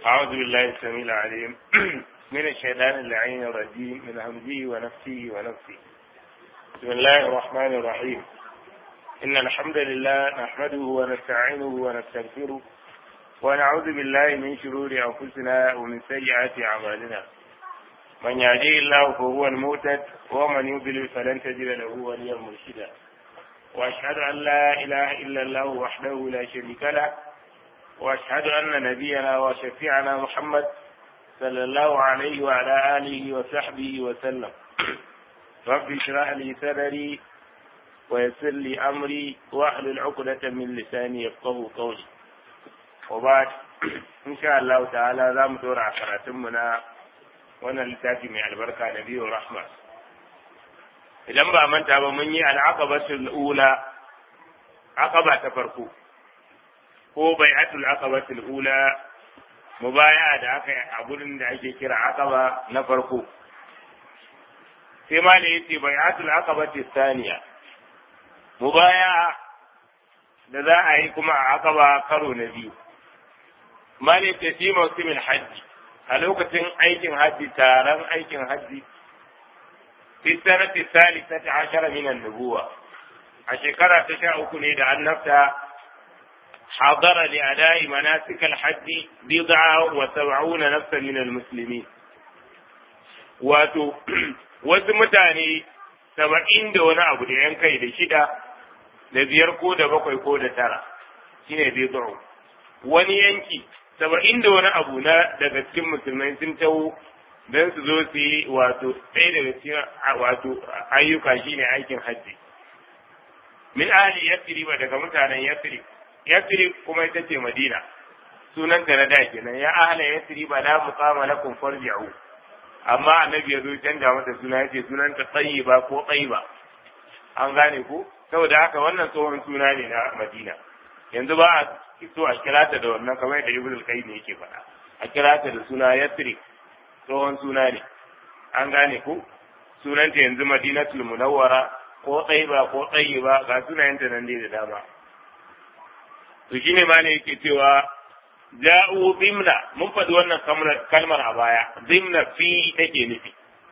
أعوذ بالله السميع العليم من الشيطان اللعين الرجيم من همزه ونفسه ونفسه بسم الله الرحمن الرحيم إن الحمد لله نحمده ونستعينه ونستغفره ونعوذ بالله من شرور أنفسنا ومن سيئات أعمالنا من يهديه الله فهو المهتد ومن يضلل فلن تجد له وليا مرشدا وأشهد أن لا إله إلا الله وحده لا شريك له وأشهد أن نبينا وشفيعنا محمد صلى الله عليه وعلى آله وصحبه وسلم رب اشرح لي صدري ويسر لي أمري واحلل عقدة من لساني يفقه قولي وبعد إن شاء الله تعالى ذا مدور عشراتمنا وانا لتاتي من البركة نبي ورحمة idan ba manta ba mun yi al'aqabatul ula aqaba ta farko ko bai'atul aqabatul ula mubaya da aka yi a gurin da ake kira aqaba na farko sai ma da yace bai'atul aqabatul thaniya mubaya da za a yi kuma a aqaba karo na biyu ma ne ce fi mawsimin hajji a lokacin aikin hajji taron aikin hajji في السنة الثالثة عشر من النبوة الشكرة تشاء كنيد أن نفسها حضر لأداء مناسك الحج بضعة وسبعون نفسا من المسلمين wato wasu mutane saba'in da wani abu da yan kai da shida da biyar ko da bakwai ko da tara shine bai wani yanki saba'in da wani abu na daga cikin musulmai sun taho don su zo su yi wato ɗaya daga cikin wato ayyuka shine aikin hajji min ahli yasrib daga mutanen yasrib yasrib kuma ita ce madina sunan ta na da kenan ya ahla yasrib la muqama lakum farji'u amma annabi ya zo canja mata suna yace sunan ta tayyiba ko tayyiba an gane ko saboda haka wannan tsohon suna ne na madina yanzu ba a so a kira ta da wannan kamar yadda ibnu al-qayyim yake faɗa a kira ta da suna yasrib tsohon suna ne an gane ku sunanta yanzu madinatul munawwara ko tsaiba ko tsayiba ga sunayenta nan dai da dama to shine ma ne yake cewa ja'u zimna mun faɗi wannan kalmar a baya zimna fi take nufi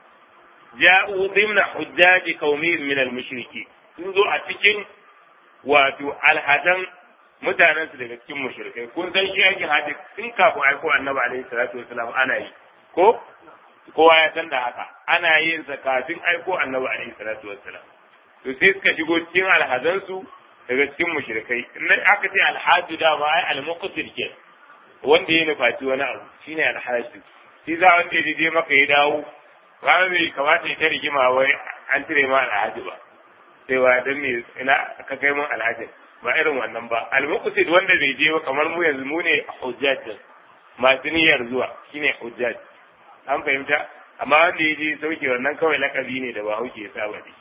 ja'u zimna hujjaji qaumi min al-mushriki sun zo a cikin wato alhadan mutanen su daga cikin mushrikai kun san shi yake hadi tun kafin aiko annabi alaihi salatu wasalam ana yi ko kowa ya san da haka ana yin sa kafin aiko annabi alaihi salatu wassalam to sai suka shigo cikin alhazansu daga cikin mushrikai in aka ce alhaju da ba ai almuqtir ke wanda ya nufaci wani abu shine alhaju shi za wanda ya je maka ya dawo ba mai kamata ya ta rigima wai an cire ma alhaji ba sai wa dan me ina ka kai mun alhaji ba irin wannan ba almuqtir wanda bai je ba kamar mu yanzu mu ne hujjaj masu niyyar zuwa shine hujjaj an fahimta amma wanda ya je sauke wannan kawai lakabi ne da ba hauke ya saba ne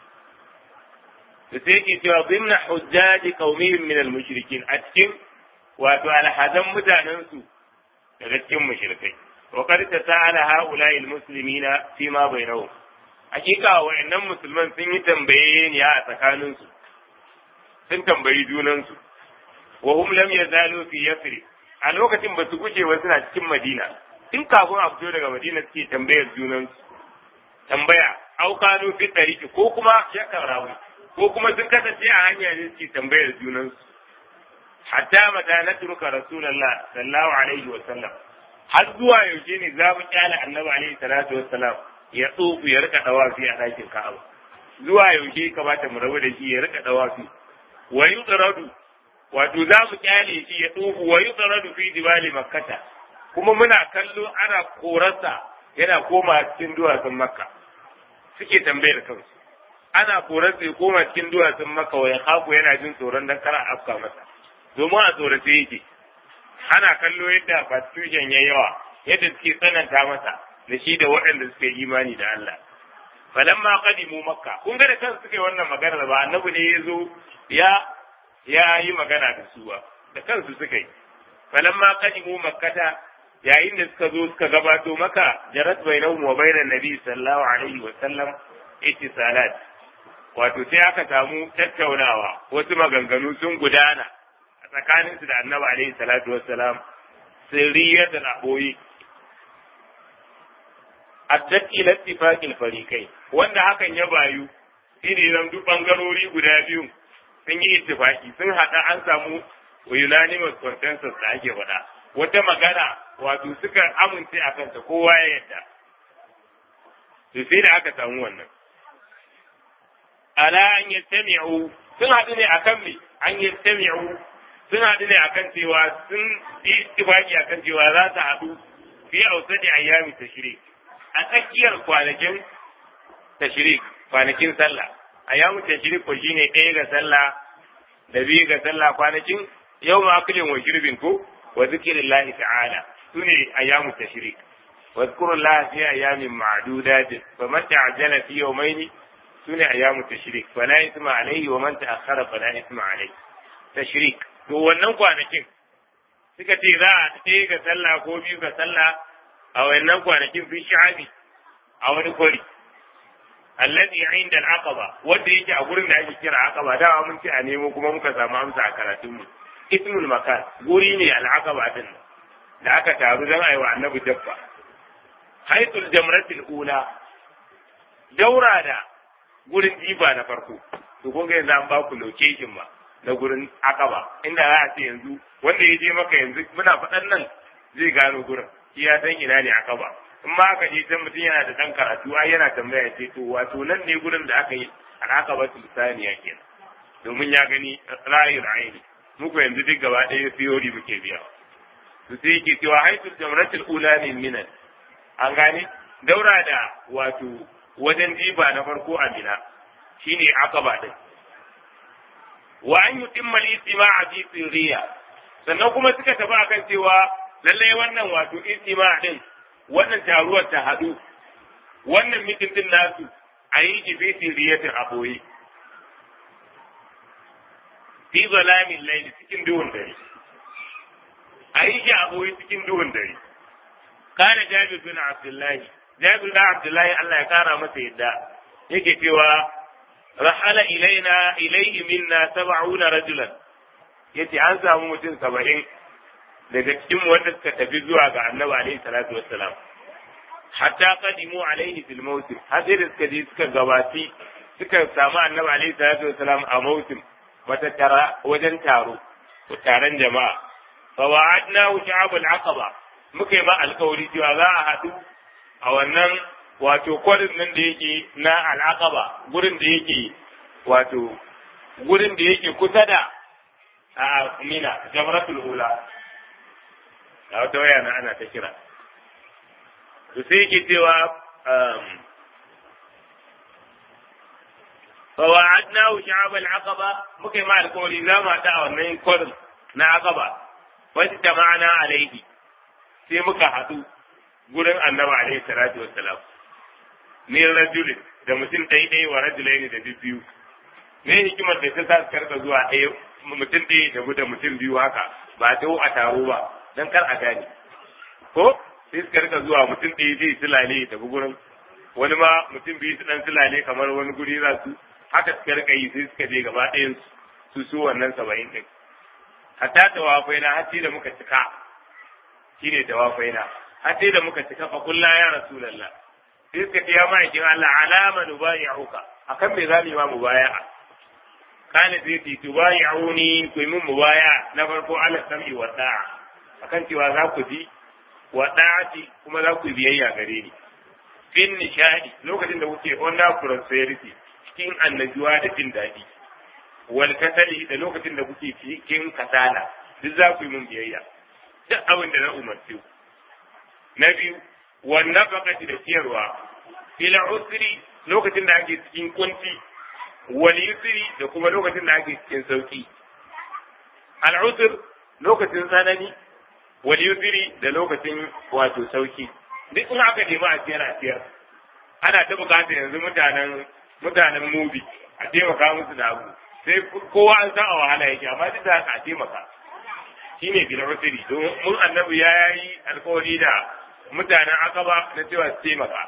da sai yake cewa zimna hujjaji qaumihim min al-mushrikin a cikin wato alhazan mutanen su daga cikin mushrikai wa qad tasala haula al-muslimina fi ma bainahum hakika wa'annan musulman sun yi tambaye ne a tsakanin su sun tambayi junan su wa hum lam yazalu fi yasrib a lokacin ba su guje ba suna cikin madina in kafin a fito daga madina suke tambayar junansu tambaya aukanu fi tariki ko kuma shakar rawi ko kuma sun kasance a hanya ne suke tambayar junansu hatta mata na turka rasulullah sallallahu alaihi wa sallam har zuwa yaushe ne za mu kyale annabi alaihi salatu wassalam ya tsofu ya rika dawafi a ɗakin ka'aba zuwa yaushe kamata mu rabu da shi ya rika dawafi wa yutradu wato za mu kyale shi ya tsofu wa yutradu fi jibali makkata kuma muna kallo ana korarsa yana koma cikin duwatsun makka suke tambayar kansu ana korarsa ya koma cikin duwatsun makka wa ya haku yana jin tsoron dan kara afka masa domin a tsorace yake ana kallo yadda constitution ya yawa yadda suke tsananta masa da shi da waɗanda suke imani da Allah falamma qadimu makka kun ga da kansu suke wannan maganar ba annabi ne ya zo ya ya yi magana da su ba da kansu suka yi falamma qadimu makkata yayin da suka zo suka gabato maka jarat bainahum wa bainan nabi sallallahu alaihi wa sallam ittisalat wato sai aka samu tattaunawa wasu maganganu sun gudana a tsakaninsu da annabi alaihi salatu wassalam sirriyar da aboyi addat ila ittifaqil fariqai wanda hakan ya bayu shine zan duk bangarori guda biyu sun yi ittifaki sun hada an samu unanimous consensus da ake faɗa wata magana wato suka amince a kanta kowa ya yadda to sai da aka samu wannan ala an yastami'u sun haɗu ne akan me an yastami'u sun haɗu ne akan cewa sun yi ittifaki akan cewa za su haɗu fi ausadi ayyami tashrik a tsakiyar kwanakin tashrik kwanakin sallah ayyamu tashrik ko shine ɗaya ga sallah da biyu ga sallah kwanakin yau ma aklin wa shirbin ko wa zikrillahi ta'ala sune ayyamu tashrik wa zkurullaha fi ayyamin ma'dudat faman ta'ajjala fi yawmayn sune ayyamu tashrik fala isma alayhi wa man ta'akhkhara fala isma alayhi tashrik to wannan kwanakin suka ce za a ɗaya ga sallah ko biyu ga sallah a wannan kwanakin fi sha'abi a wani kori allazi inda al-aqaba wanda yake a gurin da ake kira aqaba da mun ce a nemo kuma muka samu amsa a karatun mu ismul makan guri ne al-aqaba din da aka taru dan aiwa annabi dabba haitul jamratul ula daura da gurin jiba na farko to kun ga yanzu an ba ku location ba na gurin akaba inda za a ce yanzu wanda ya je maka yanzu muna faɗan nan zai gano gurin shi ya san ina ne akaba in ma aka je can mutum yana da ɗan karatu ai yana tambaya ce to wato nan ne gurin da aka yi al'aqaba saniya kenan domin ya gani ra'ayi ra'ayi muku yanzu duk gaba ɗaya theory muke biya to sai yake cewa haitul jamratul ula min minan an gane daura da wato wajen jiba na farko a mina shine akaba din wa an yutimma al-istima'a fi sirriya sannan kuma suka tafi akan cewa lallai wannan wato istima din wannan taruwar ta haɗu wannan mitin din nasu a yi shi fi sirriyatin a boye fi zalamin laili cikin duhun dare a yi shi a boye cikin duhun dare kana jabir bin abdullahi jabir bin abdullahi Allah ya kara masa yadda yake cewa rahala ilaina ilaihi minna sab'una rajulan yace an samu mutum saba'in daga cikin wanda suka tafi zuwa ga annabi alaihi salatu wassalam hatta qadimu alaihi fil mawsim har sai da suka je suka gabati suka samu annabi alaihi salatu wassalam a mawsim wata tara wajen taro taron jama'a fa wa'adna sha'abul aqaba muka yi ma alkawari cewa za a haɗu a wannan wato kwarin nan da yake na al'aqaba gurin da yake wato gurin da yake kusa da a mina jamratul ula a wata waya na ana ta kira to sai yake cewa فوعدناه شعب العقبة مكي مع القول إذا ما دعوا من قرن نعقبة واجتمعنا عليه sai muka haɗu gurin annabi alaihi salatu wassalam min rajulin da mutum ɗaya ɗaya wa rajulai da biyu me hikimar da ta sa su karka zuwa ɗaya mutum ɗaya da da mutum biyu haka ba ta a taro ba don kar a gane ko sai su karka zuwa mutum ɗaya zai silale ya tafi gurin wani ma mutum biyu su ɗan silale kamar wani guri za su haka suka rika yi sai suka je gaba ɗayan su su wannan saba'in ɗin hatta tawafai na har da muka cika shine tawafai na har sai da muka cika fa kullu ya rasulullah sai suka ce ya ma'aikin Allah alama nubayi'uka akan me zamu yi ma mubaya'a kana zai ce tubayi'uni ku yi min mubaya na farko ala sam'i wa da'a akan cewa za ku ji wa da'ati kuma za ku biyayya gare ni fin nishadi lokacin da kuke under prosperity cikin annajuwa da jin daɗi wal kasali da lokacin da kuke cikin kasala duk za ku yi min biyayya duk abin da na umarce ku na biyu wannan fakati da ciyarwa fil usri lokacin da ake cikin kunci wal yusri da kuma lokacin da ake cikin sauki al usr lokacin tsanani wal yusri da lokacin wato sauki duk in aka nemi a ciyar a ciyar ana ta bukatar yanzu mutanen mutanen mubi a taimaka musu da abu sai kowa an san a wahala yake amma duk da haka a taimaka shine bil usri don mun annabi ya yi alkawari da mutanen akaba na cewa su taimaka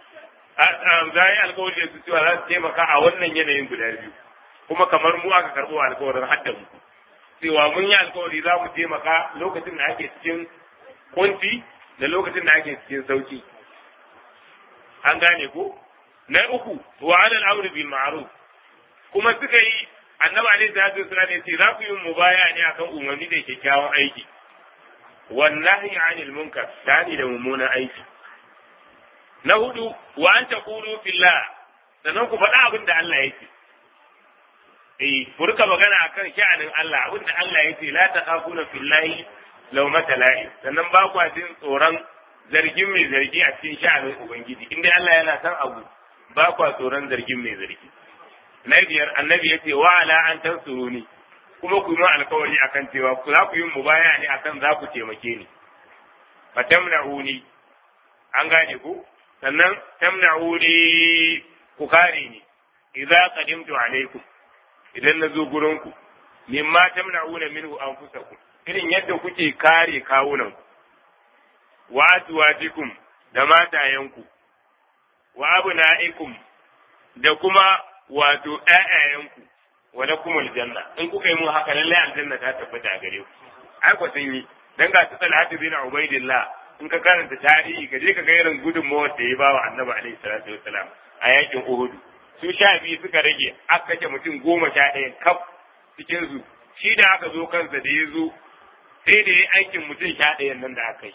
za yi alkawari da su cewa za su taimaka a wannan yanayin guda biyu kuma kamar mu aka karɓo alkawarin hadda mu cewa mun yi alkawari za mu taimaka lokacin da ake cikin kunci da lokacin da ake cikin sauki an gane ko na uku wa alal amri bil ma'ruf kuma suka yi annabi alaihi salatu wasallam ya ce za ku yi mubaya ne akan umarni da kyakkyawan aiki wallahi anil munkar dani da mummunan aiki na hudu wa an taqulu fillah sannan ku faɗa abin da Allah yake eh ku rika magana akan sha'anin Allah abin da Allah yake la taqafuna fillahi law matala'i sannan ba ku jin tsoron zargin mai zargi a cikin sha'anin ubangiji inda Allah yana san abu ba ku tsoron zargin mai zargi na biyar annabi ya ce wa ala an tansuruni kuma ku yi alkawari akan cewa ku za ku yi mubaya ne akan za ku taimake ni fa tamna'uni an gane ku sannan tamna'uni ku kare ni idza qadimtu alaikum idan na zo gurin ku mimma tamna'una minhu anfusakum irin yadda kuke kare kawunan ku wa azwajikum da matayenku wa abna'ikum da kuma wato ƴaƴayenku wa lakum aljanna in kuka yi mun haka lalle aljanna ta tabbata a gare ku ai ko sun yi dan ga su talhatu bin ubaidillah in ka karanta tarihi ka je ka ga irin gudunmawar da ya bawa annabi alaihi salatu wassalam a yakin uhud su sha biyu suka rage aka kashe mutum goma sha ɗaya kaf cikin su shi da aka zo kansa da ya zo sai da ya aikin mutum sha ɗayan nan da aka yi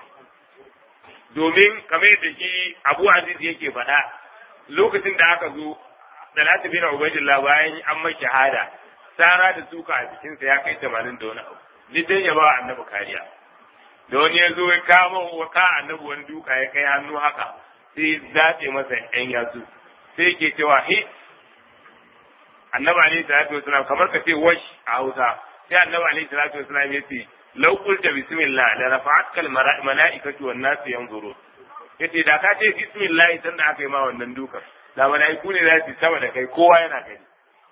domin kamar yadda shi abu aziz yake faɗa lokacin da aka zo Talatu bin Ubaidillah bayan an mai shahada sara da suka a jikinsa ya kai tamanin da wani abu duk dai ya ba annabi kariya da wani ya zo ya kama wa ka annabi wani duka ya kai hannu haka sai zaɓe masa yan yatsu sai ke cewa he annabi alaihi salatu wasalam kamar ka ce wash a Hausa sai annabi alaihi salatu wasalam ya ce law qulta bismillah la rafa'atka al mala'ikatu wan nasu yanzurun yace da ka ce bismillah sanda aka yi ma wannan dukan da mala'iku ne za su sama da kai kowa yana gani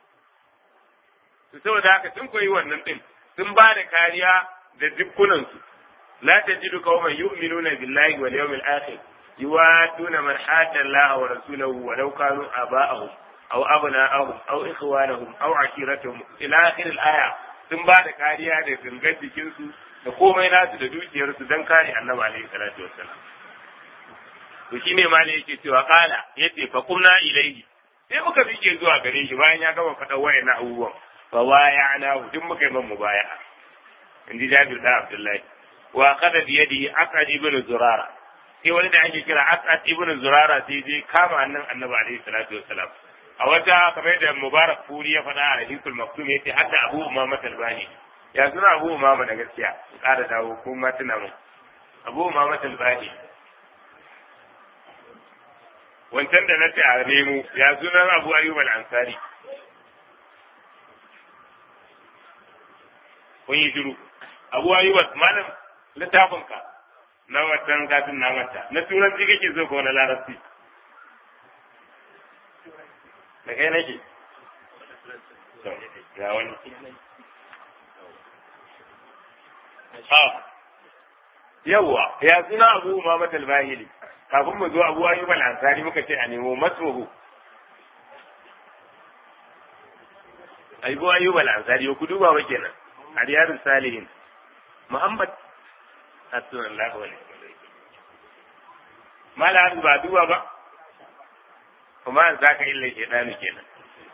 to saboda haka sun koyi wannan din sun ba da kariya da dukkunan su la tajidu qauman yu'minuna billahi wal yawmil akhir yuwaduna man hadda Allah wa rasulahu wa law kanu aba'ahum aw abna'ahum aw ikhwanahum aw ashiratahum ila akhir al-aya sun ba da kariya da gangar jikin su da komai nasu da dukiyar su dan kare annabi alaihi salatu wassalam to shine ma ne yake cewa kala yace fa kumna ilaihi sai muka fike zuwa gare shi bayan ya gama faɗa wayannan abubuwan fa bayana duk muka yi man mubaya'a in ji Jabir da Abdullahi wa qada bi yadihi Aqad ibn Zurara sai wani da ake kira Aqad ibn Zurara sai je kama annan Annabi alaihi salatu wassalam a wata kamar da Mubarak Furi ya faɗa a Hadithul Maktum yace hadda Abu Umama Talbani ya suna Abu Umama da gaskiya ƙara dawo ko ma tuna mun Abu Umama Talbani wancan da na ce a nemo ya sunan abu ayyub al-ansari kun yi shiru abu ayyub malam littafin ka na wancan kafin na mata na turanci kake so ko na larabci da kai nake ga wani yawwa ya suna abu umamat al-bahili kafin mu zo abu ayyub al-ansari muka ce a nemo masruhu abu ayyub al-ansari ku duba ba kenan a riyadus salihin muhammad sallallahu alaihi wasallam mala ba duba ba kuma an zaka illa ke dani kenan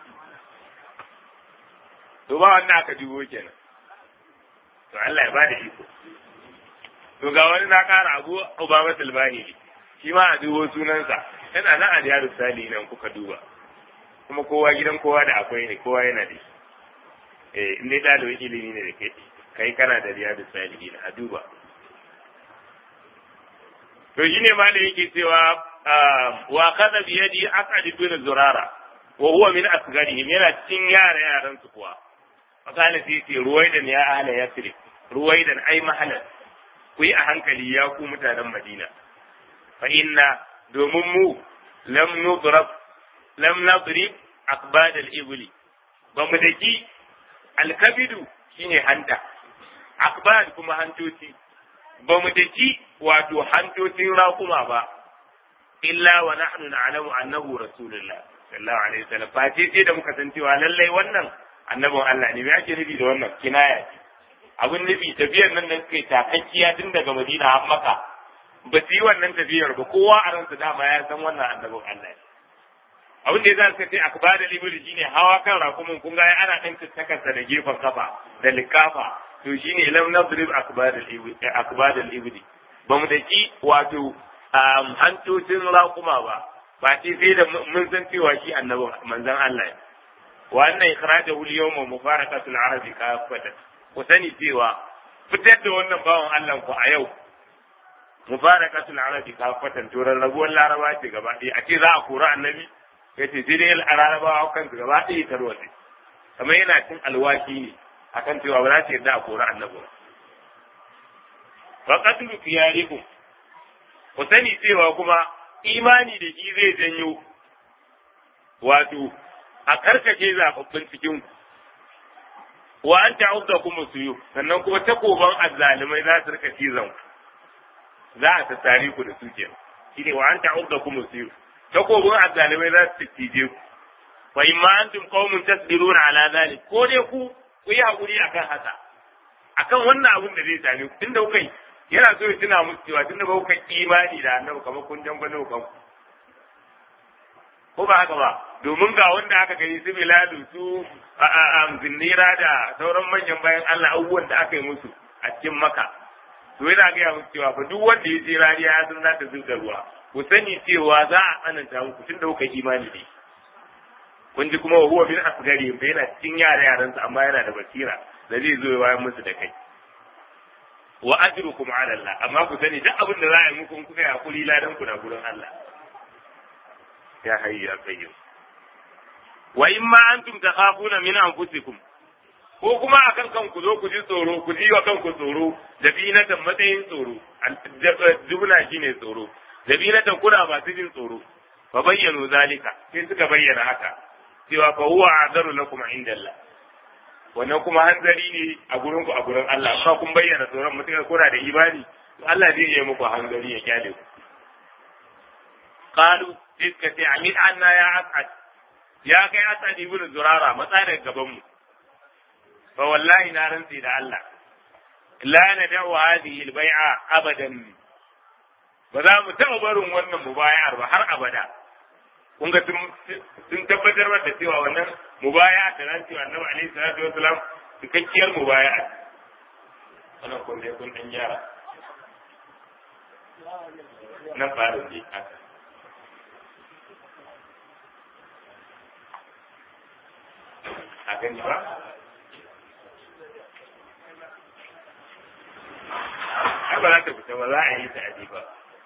to ba wannan aka dubo kenan to Allah ya bada iko to ga wani na kara abu Obama Silvani shi ma a dubo sunansa yana nan a diyaru sali nan kuka duba kuma kowa gidan kowa da akwai ne kowa yana da shi eh in dai dalibin ilimi ne da kai kai kana da diyaru sali a duba to shine ma da yake cewa wa kada bi yadi aqad bin zurara wa huwa min asgarihim yana cikin yara yaran su kuwa fakala sai ce ruwaidan ya ahla yasrib ruwaidan ai mahalan ku yi a hankali ya ku mutanen madina fa inna domin mu lam nudrab lam nadrib aqbad al-ibli ba mu daki alkabidu shine hanta aqbad kuma hantoci ba mu daki wato hantocin raƙuma ba illa wa nahnu na'lamu annahu rasulullah sallallahu alaihi wasallam fa sai da muka san cewa lallai wannan annabin Allah ne me ake nufi da wannan kinaya ce abin nufi tafiyar nan da suka yi takakkiya tun daga Madina har Makka ba su yi wannan tafiyar ba kowa a ransa dama ya san wannan annabin Allah abin da ya za su ce akbar da libri shine hawa kan rakumin kun ga ana dan tattakarsa da gefen kafa da likafa to shine lam nadrib akbar da libri akbar da libri ba mu daki wato hantocin rakuma ba ba ce sai da mun san cewa shi annabin manzon Allah ne wa anna ikhrajahu al-yawma mufaraqatul arabi kafatan ku sani cewa fitar da wannan bawan Allah ku a yau mufaraqatul arabi kafatan to rarrabuwar laraba ce gaba ɗaya a ce za a kora annabi yace sai dai larabawa kan gaba ɗaya tarwatsi kamar yana cin alwashi ne akan cewa ba za su yarda a kora annabi ba wa qatlu fiyarikum ku sani cewa kuma imani da shi zai janyo wato a karkace zababbin cikin ku wa an ta'udda kuma suyu sannan kuma takoban azzalimai za su rika cizon za a tattare ku da su ke shine wa an ta'udda kuma suyu takobin azzalimai za su cije ku fa imma antum qaumun tasbiruna ala zalik ko dai ku ku yi hakuri akan haka akan wannan abin da zai same ku tunda kuka yi yana so ya tuna musu cewa tunda ba kuka imani da annabi kamar kun dangane ku ko ba haka ba domin ga wanda aka gani su biladu su zinnira da sauran manyan bayan Allah abubuwan da aka yi musu a cikin maka to yana gaya musu cewa fa duk wanda ya je rariya ya san za ta zuba ruwa ku sani cewa za a tsananta muku tunda kuka imani da kun ji kuma huwa min asgari fa yana cikin yara yaransa amma yana da basira da zai zo ya wayar musu da kai wa ajrukum ala Allah amma ku sani duk abin da za a yi muku in kuka yi hakuri ladan ku na gurin Allah ya hayyu ya qayyum wa in ma antum takhafuna min anfusikum ko kuma akan kanku zo ku ji tsoro ku ji wa kanku tsoro da binatan matsayin tsoro dubna shine tsoro da binatan kuna masu jin tsoro fa bayyanu zalika sai suka bayyana haka cewa fa huwa azaru lakum inda Allah wannan kuma hanzari ne a gurin ku a gurin Allah fa kun bayyana tsoron mutum kuna da imani Allah zai yi muku hanzari ya kyale ku qalu iska ce amin anna ya asad ya kai asad ibn zurara matsa daga gaban mu fa wallahi na rantsi da Allah la nad'u hadhihi al-bai'a abadan ba za mu taɓa barin wannan mubaya'ar ba har abada kun ga sun tabbatar da cewa wannan mubaya'a da ran cewa annabi alaihi salatu wasalam cikakkiyar mubaya'a wannan kun dai kun dan gyara nan farin ne haka a gani ba ai ba za ta fita ba za a yi ta aji ba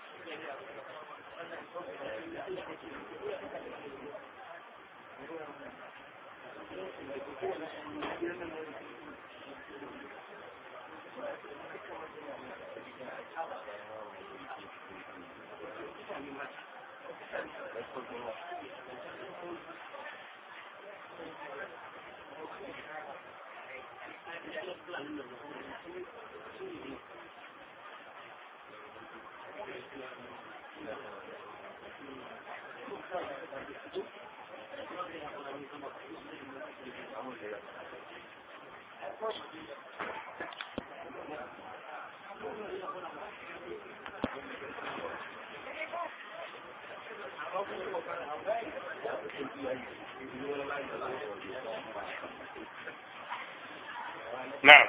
نعم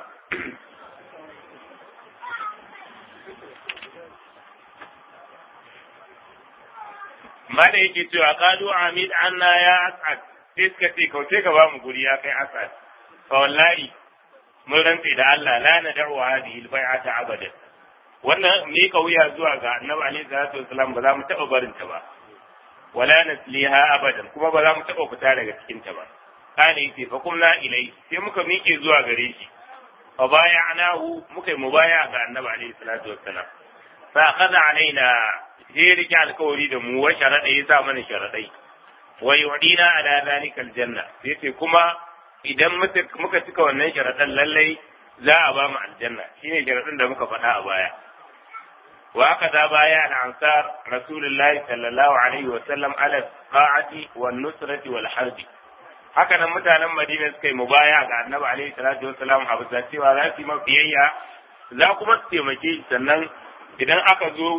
ma da yake cewa qalu amid anna ya as'ad sai suka ce kauce ka ba mu guri ya kai as'ad fa wallahi mun rantse da Allah la nad'u hadhihi al-bai'ata abada wannan me ka wuya zuwa ga annabi alaihi salatu wasalam ba za mu taba barin ta ba wala nasliha abadan kuma ba za mu taba fita daga cikin ta ba kana yace fa kumna ilai sai muka miƙe zuwa gare shi fa bayanahu muka yi mubaya ga annabi alaihi salatu wassalam fa akhadha alaina sai rike alkawari da mu wa sharada ya sa mana sharadai wa yu'dina ala zalika aljanna yace kuma idan muka cika wannan sharadan lallai za a ba mu aljanna shine sharadin da muka faɗa a baya wa aka da baya al-ansar rasulullahi sallallahu alaihi wa sallam ala qa'ati wan nusrati wal harbi haka nan mutanen Madina suka yi mubaya ga Annabi alaihi salatu wassalam a bisa cewa za su yi mabiyayya za kuma su taimake shi sannan idan aka zo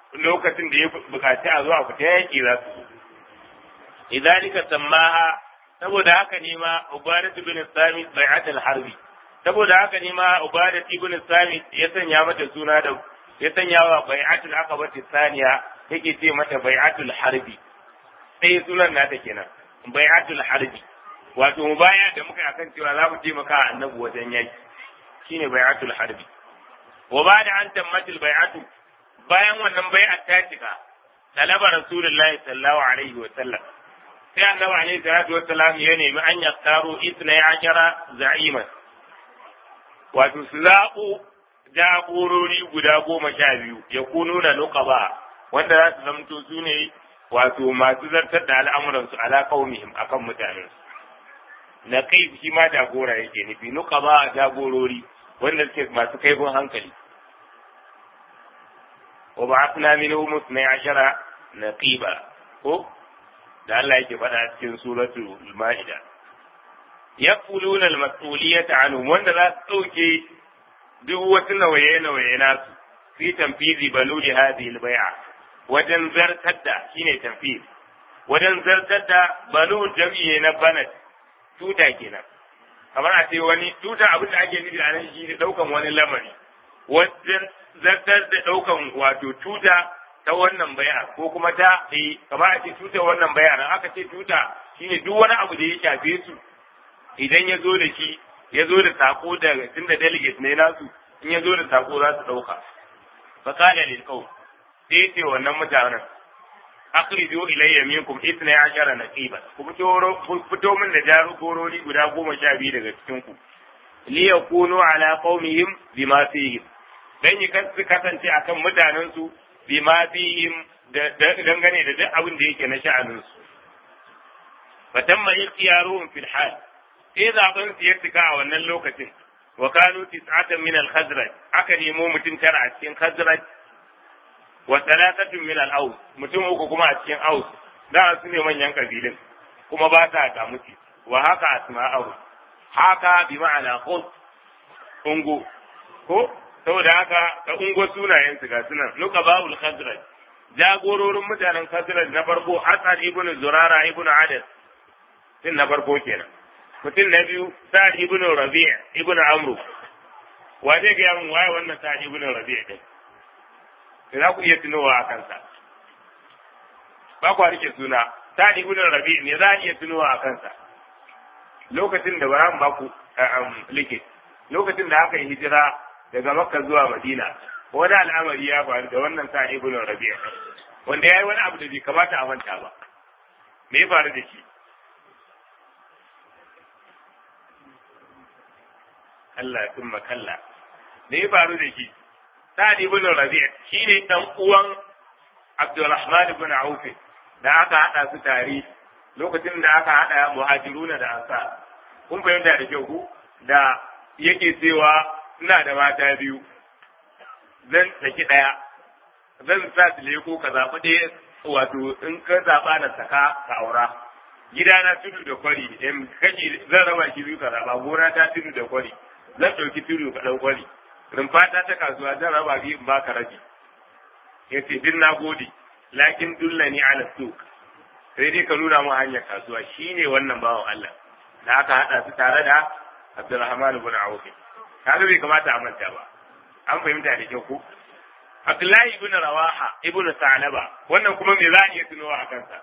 lokacin da ya bukaci a zo a fita yaki za su idalika sammaha saboda haka ne ma ubadat ibn sami bai'at al-harbi saboda haka ne ma ubadat ibn sami ya sanya mata suna da ya sanya wa bai'atul aqabati thaniya yake ce mata bai'atul harbi sai sunan nata kenan bai'atul harbi wato mubaya da muka akan cewa za mu taimaka annabi wajen yaki shine bai'atul harbi wa ba'da an tammatil bai'atu bayan wannan bai'at ta cika talaba rasulullahi sallallahu alaihi wa sallam sai annabi alaihi salatu wa sallam ya nemi an yaskaru itna ashara za'iman wato su zaɓo jagorori guda goma sha biyu ya kunu na nuqaba wanda za su zamto su ne wato masu zartar da al'amuransu ala qaumihim akan mutanensu na kai shi ma jagora yake nufi nuqaba jagorori wanda suke masu kaifin hankali wa ba'athna minhum 12 naqiba ko da Allah yake faɗa cikin suratul ma'ida yaquluna al-mas'uliyata anhum wanda za su dauke duk wasu nawaye-nawaye nasu fi tanfizi baluli hadhihi al-bai'a wajen zartar da shine tanfiz wajen zartar da balul jami'i na banat tuta kenan kamar a ce wani tuta abin da ake nufi a nan shi ne daukan wani lamari wajen zartar da daukan wato tuta ta wannan bai'a ko kuma ta eh kamar a ce tuta wannan bai'a nan aka ce tuta shine duk wani abu da ya shafe su idan ya zo da shi ya zo da sako da tunda delegate ne nasu in ya zo da sako za su dauka fa qala lil qaum sai ce wannan mutanen akhriju ilayya minkum ithna ashara naqiban ku fito fito min da jagorori guda goma sha biyu daga cikin ku li yakunu ala qaumihim bima fihim dan yi su kasance akan mutanen su bima fihim dangane da duk abin da yake na sha'anin su fatamma ikhtiyaruhum fil hal sai zaben su ya cika a wannan lokacin wa kanu tis'atan min al-khazraj aka nemo mutum tara a cikin khazraj wa thalathatun min al-aus mutum uku kuma a cikin aus da su ne manyan kabilun kuma ba ta ga muti wa haka asma'u haka bi ma'ana khus ungo ko saboda haka ka ungo sunayen su ga sunan nuqabaul khazraj jagororin mutanen khazraj na farko asad ibn zurara ibn adas din na farko kenan mutum na biyu sa'ad ibn rabi' ibn amru wa zai ga mun waye wannan sa'ad ibn rabi' din za ku iya tunowa a kansa ba ku rike suna sa'ad ibn rabi' ne za a iya tunowa a kansa lokacin da bara ba ku like lokacin da aka yi hijira daga makka zuwa madina wani al'amari ya faru da wannan sa'ad ibn rabi' wanda ya yi wani abu da bai kamata a manta ba me ya faru da shi Allah ya tumma kalla da ya faru da shi Sa'ad ibn Rabi' shine dan uwan Abdurrahman ibn Auf da aka hada su tare lokacin da aka hada muhajiruna da ansar kun fahimta da kyau ku da yake cewa ina da mata biyu zan saki daya zan sa su leko ka zaɓi ɗaya wato in ka zaɓa na saka ka aura gidana tudu da kwari in kashi zan raba shi biyu ka zaɓa gona ta tudu da kwari zan ɗauki tudu ka ɗau kwari rumfata ta kasuwa zan raba biyu in baka rabi ya ce din na gode lakin dulla ni ala suk sai dai ka nuna mu hanyar kasuwa shine wannan bawan Allah da aka haɗa su tare da Abdulrahman ibn Auf kaga bai kamata a manta ba an fahimta da kyau ko Abdullahi ibn Rawaha ibn Sa'laba wannan kuma me za a iya tunowa a kansa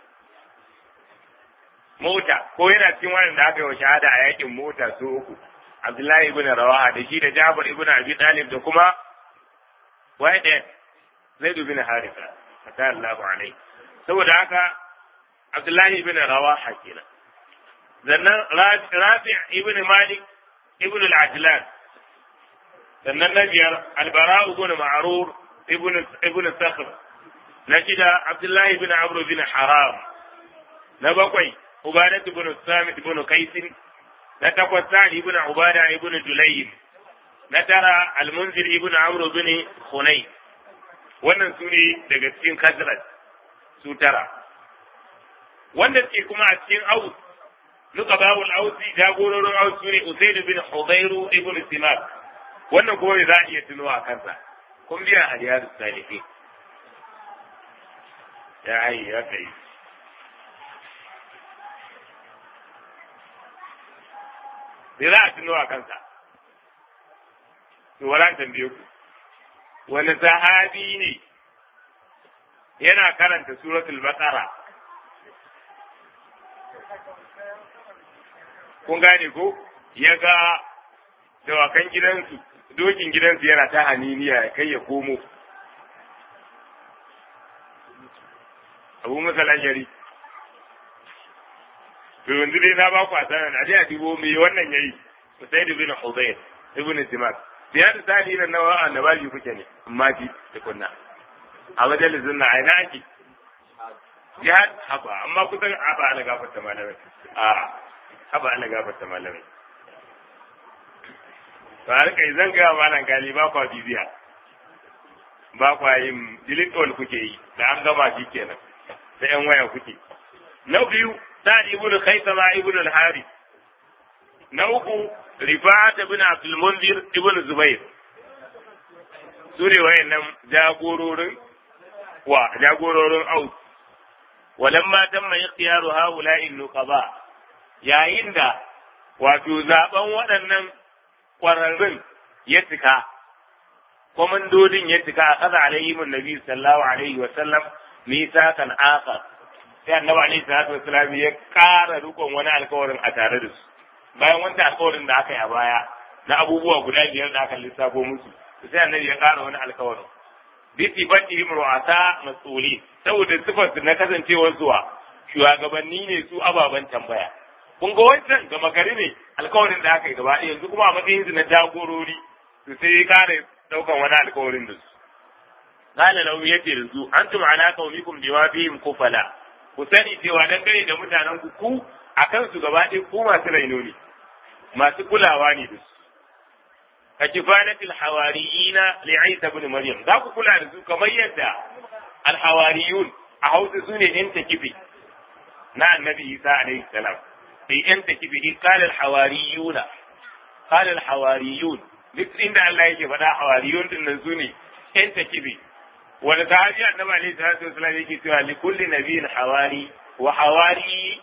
mota ko yana cikin wannan da aka yi wa shahada a yakin mota su uku Abdullahi ibn Rawaha da shi da Jabir ibn Abi Talib da kuma wai da Zaid ibn Haritha fata Allahu alaihi saboda haka Abdullahi ibn Rawaha kenan sannan Rafi' ibn Malik ibn al-Ajlan sannan na biyar Al-Bara ibn Ma'rur ibn ibn Sakhr na shida Abdullahi ibn Amr ibn Haram na bakwai Ubadah ibn Samit ibn Qais na takwas Sa'd ibn Ubada ibn Dulaym na tara Al-Munzir ibn Amr ibn Khunay wannan su ne daga cikin Khazraj su tara wanda ke kuma a cikin Aus nuka babul Ausi jagororin Aus su ne Usayd ibn Hudayr ibn Simak wannan kuma za a iya tunowa kansa kun biya a riyadus salihin ya hayi ya kai sai za a tuno a kansa to wala tambaye ku wani sahabi ne yana karanta suratul baqara kun gane ko ya ga dawakan gidansu dokin gidansu yana ta haniniya ya kai ya komo abu masala shari to yanzu dai na ba ku asanan a a dubo me wannan yayi Usaid ibn Hudayr ibn Simak da da tani na nawa annabaji kuke ne amma ji da kunna a majalisin na aina ake jihad haba amma kusan haba ana gafarta malamai a haba ana gafarta malamai to har kai zan ga malam gali ba kwa bibiya ba kwa yin delete kuke yi da an gama shi kenan da yan waya kuke na biyu sa'ad ibn khaisama ibn al-harith na uku rifa'at ibn abdul munzir ibn zubair su ne wayannan jagororin wa jagororin aus walamma tamma ikhtiyaru haula'i nuqaba yayin da wato zaben waɗannan ƙwararrun ya cika kwamandodin ya cika a kaza alayhim nabi sallallahu alaihi wa sallam misakan akhar sai annabi alaihi salatu wasallam ya ƙara rikon wani alkawarin a tare da su bayan wancan alkawarin da aka yi a baya na abubuwa guda biyar da aka lissafo musu sai annabi ya ƙara wani alkawarin bi sifatihim ru'asa mas'ulin saboda sifar na kasancewar zuwa shugabanni ne su ababen tambaya kun ga wancan gama gari ne alkawarin da aka yi gaba yanzu kuma a matsayin su na jagorori su sai ya ƙara ɗaukan wani alkawarin da su qala lahu yace da su antum ala qaumikum bima fihim kufala ku sani cewa dangane da mutanen ku ku akan su gaba ɗaya ku masu raino ne masu kulawa ne da su ka kifanatil hawariyina li Isa ibn Maryam za ku kula da su kamar yadda al hawariyun a Hausa su ne yan takifi na annabi Isa alaihi salam sai yan takifi qala al hawariyuna qala al hawariyun duk inda Allah yake faɗa hawariyun din nan su ne yan takifi wani sahabi annabi alaihi salatu wasallam yake cewa li kulli nabiyyin hawari wa hawari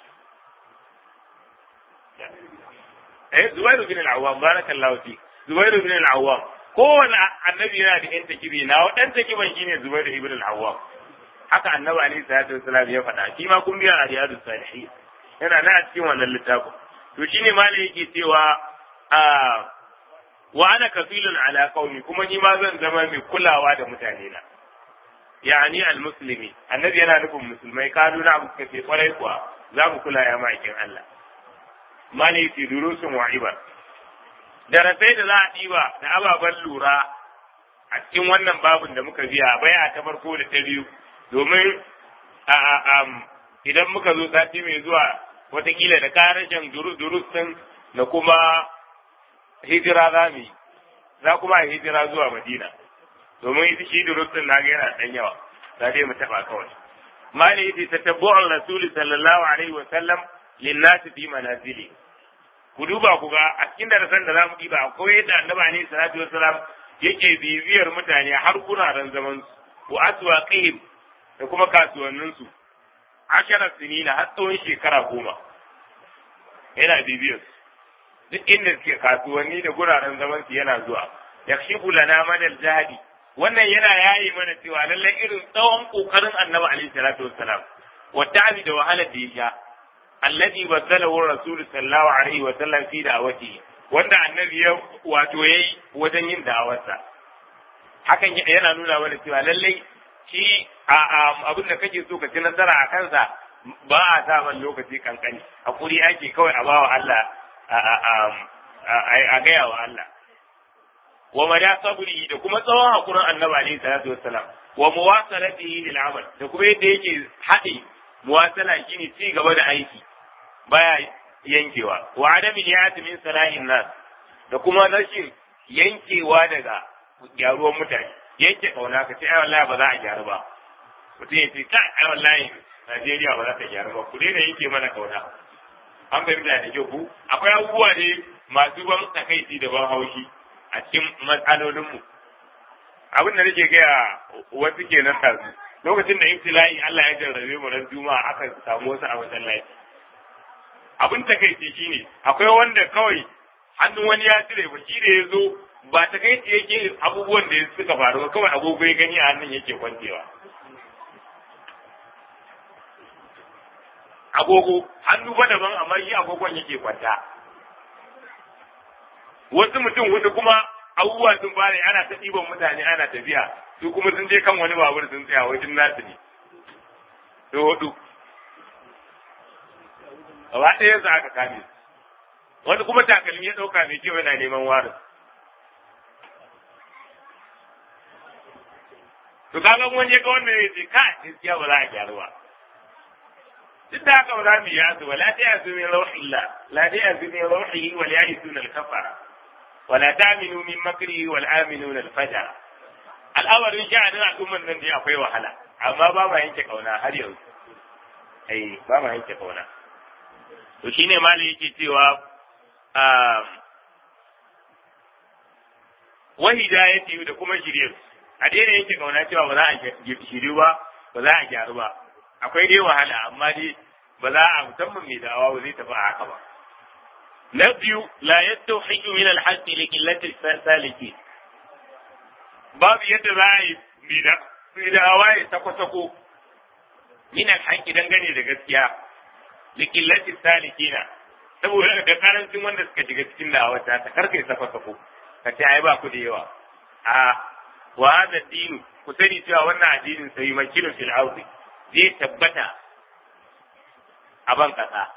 eh Zubairu bin al-Awwam barakallahu fi Zubairu bin al-Awwam kowane annabi yana da yan takibi na dan takiban shine Zubairu ibn al-Awwam haka annabi alaihi salatu wasallam ya faɗa shi ma kun biya a riyadus salihin yana nan a cikin wannan littafin to shine malai yake cewa a wa ana kafilun ala qaumi kuma ni ma zan zama mai kulawa da mutane na yani al-muslimi annabi yana nufin musulmai kalu na abu kace kwarai kuwa za mu kula ya ma'aikin Allah mali fi durusun wa ibar darasai da za a ɗiba da ababen lura a cikin wannan babin da muka biya baya ta farko da ta biyu domin idan muka zo sati mai zuwa watakila da karashin durus din da kuma hijira za mu yi za kuma hijira zuwa madina domin ita shi durus din na ga yana ɗan yawa za dai mu taɓa kawai mali yace tatabbu'ur rasul sallallahu alaihi wa sallam linnasi fi manazili ku duba ku ga a cikin darasan da zamu diba akwai yadda annabi alaihi salatu wasalam yake bibiyar mutane har kuraren zaman su wa aswaqihim da kuma kasuwannin su ashara sinina har tsawon shekara goma yana bibiyar su duk inda suke kasuwanni da guraren zaman su yana zuwa yakshifu lana madal jahadi wannan yana yayi mana cewa lallai irin tsawon kokarin annabi alaihi salatu wassalam wa ta'abi da wahalar da ya sha alladhi baddalahu rasul sallallahu alaihi wa sallam fi da'awati wanda annabi ya wato yayi wajen yin da'awarsa hakan yana nuna mana cewa lallai shi abin da kake so ka ci nasara a kansa ba a sa man lokaci kankani hakuri ake kawai a bawa Allah a gaya wa Allah wa mada sabri da kuma tsawon hakurin annabi alaihi salatu wassalam wa muwasalatihi lil amal da kuma yadda yake haɗe muwasala shine ci gaba da aiki baya yankewa wa adami niyati min salahin nas da kuma rashin yankewa daga gyaruwar mutane yanke kauna ka ce ai wallahi ba za a gyaru ba mutum ya ce kai ai wallahi Najeriya ba za ta gyaru ba ku daina yanke mana kauna an fahimta da kyau ku akwai abubuwa ne masu ban takaici da ban haushi a cikin matsalolinmu abin da nake gaya wasu ke nan tasu lokacin da ibtila'i Allah ya jarrabe mu ran juma'a aka samu wasu a masallaci abin takaice shine akwai wanda kawai hannun wani ya cire ba shi da ya zo ba takaice yake abubuwan da suka faru ba kawai agogo ya gani a hannun yake kwantewa agogo hannu ba daban amma shi agogon yake kwanta wasu mutum hudu kuma abubuwa sun fara ana ta ɗiban mutane ana tafiya su kuma sun je kan wani babur sun tsaya wajen nasu ne su hudu gaba ɗaya su aka kame wani kuma takalmi ya ɗauka mai kyau yana neman warin to kaga wani ya ga wannan ya ce ka gaskiya ba za a gyaru ba duk da haka ba za mu yi yasu ba la ta yasu min rauhillah la ta yasu min rauhihi wal ya'isuna al-kafara ولا تامنوا من مكره والآمنون الفجر al'amarin sha'anin al'umman nan dai akwai wahala amma ba ma yanke kauna har yanzu ai ba ma yanke kauna to shine malai yake cewa wa hidayati da kuma shirye a daina yanke kauna cewa ba za a shiryu ba ba za a gyaru ba akwai dai wahala amma dai ba za a musamman mai da'awa ba zai tafi a haka ba na biyu la yattauhidu min al-haqqi li qillati saliki babu yadda za a yi mai da awaye sako-sako min al-haqqi dangane da gaskiya li qillati salikina saboda da karancin wanda suka shiga cikin da'awa ta ta karkai sako-sako ka ce ai ba ku da yawa a wa hada dinu ku sani cewa wannan addinin sai makilun fil ardi zai tabbata a ban kasa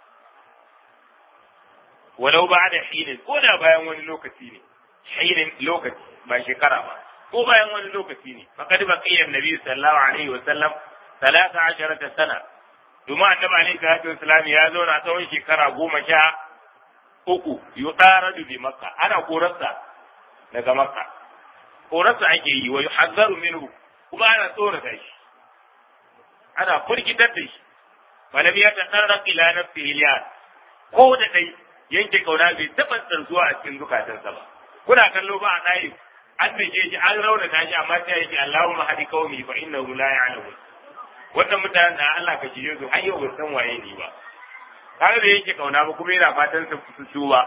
walau ba da hinin ko da bayan wani lokaci ne hinin lokaci ba shekara ba ko bayan wani lokaci ne faqad baqiya annabi sallallahu alaihi wa sallam 13 sana domin annabi alaihi salatu wasallam ya zauna tsawon shekara goma sha uku yuqaradu bi makka ana korarsa daga makka korarsa ake yi wa yuhazzaru minhu kuma ana tsorata shi ana furgitar da shi falam yatadarraq ila nafsihi ko da dai yanke kauna bai taɓa tsarzuwa a cikin zukatansa ba kuna kallo ba a ɗayi an dake shi an raunata shi amma sai yake Allahumma hadi qaumi fa innahu la ya'lamun wannan mutanen da Allah ka shirye su har yau ba san waye ni ba kaga da yanke kauna ba kuma yana fatan su su ba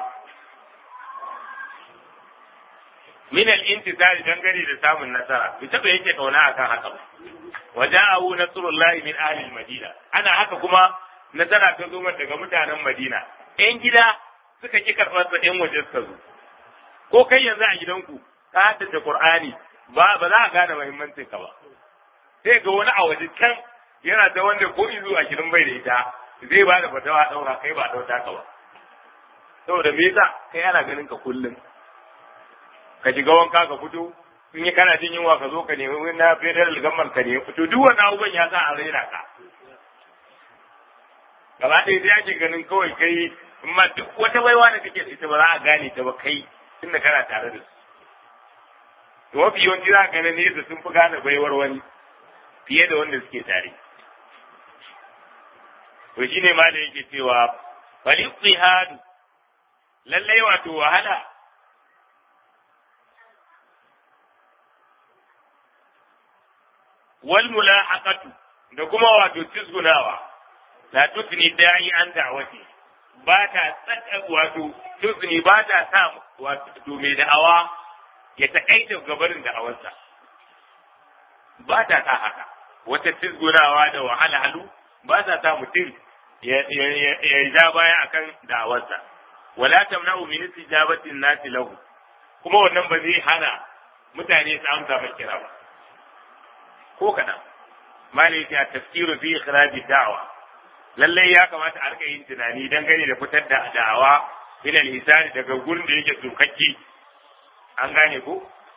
min al-intisari dangane da samun nasara bai taɓa yanke kauna akan haka ba waja'ahu nasrullahi min ahli al-madina ana haka kuma nasara ta zo daga mutanen Madina ‘yan gida suka ki karɓar sa ‘yan waje suka zo, ko kai yanzu a gidanku ka haddace Qur'ani ba ba za a gane muhimmancin ka ba. Sai ga wani a waje can yana da wanda ko izu a gidan bai da ita zai ba da fatawa ɗaura kai ba ɗauta ka ba. Saboda me yasa kai ana ganin ka kullum. Ka shiga wanka ka fito in yi kana jin yunwa ka zo ka nemi wani na federal gamman ka nemi fito duk wannan abubuwan ya sa a raina ka. gaba ɗaya sai ake ganin kawai kai amma duk wata baiwa da kake da ita ba za a gane ta ba kai tunda kana tare da su to mafi yawanci za a gane ne da sun fi gane baiwar wani fiye da wanda suke tare to shine ma da yake cewa bali tsihadu lallai wato wahala wal mulahaqatu da kuma wato tizgunawa la tusni da'i an da'wati ba ta tsaka wato tusni ba ta sa wato mai da'awa ya takaita gabarin da'awarsa ba ta sa haka wata tizgunawa da wahala halu ba ta sa mutum ya ja baya akan da'awarsa wala tamna'u min istijabatin nasi lahu kuma wannan ba zai hana mutane su amsa mai kira ba ko kaɗan malai ya tafsiru fi ikhraj da'wa lallai ya kamata a rika yin tunani dangane da fitar da da'awa min al daga gurin da yake tsokakki an gane ko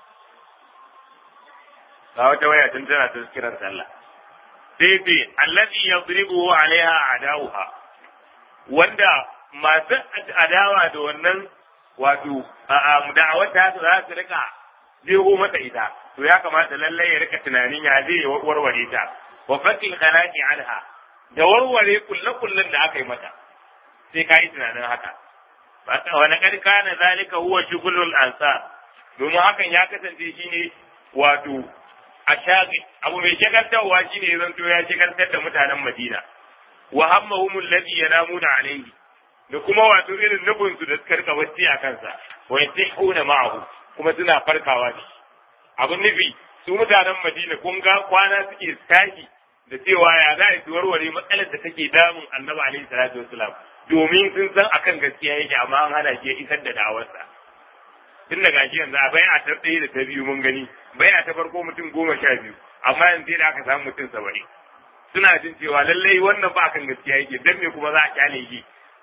ga wata waya tun tana ta kiran sallah sai ce allazi yadribu alaiha adawuha wanda masu adawa da wannan wato da'awar ta za su rika jeho mata ita to ya kamata lallai ya rika tunanin ya zai warware ta wa fakil khalaqi anha da warware kulle-kullen da aka yi mata sai ka yi tunanin haka wani kadi kana zalika huwa shugulul ansar domin hakan ya kasance shine wato a shagil abu mai shagaltarwa shine ya zanto ya shagaltar da mutanen Madina wa hammahum alladhi yanamuna alayhi da kuma wato irin nufin su da suka rika wacce a kansa wa yasihuna ma'ahu kuma suna farkawa da shi abin nufi su mutanen Madina kun ga kwana suke tashi da cewa ya za su warware matsalar da take damun Annabi alaihi salatu wasalam domin sun san akan gaskiya yake amma an hana shi ya isar da da'awarsa tun daga shi yanzu a bayan ta ɗaya da ta biyu mun gani bayan ta farko mutum goma sha biyu amma yanzu da aka samu mutum saba'in suna jin cewa lallai wannan ba kan gaskiya yake dan me kuma za a kyale shi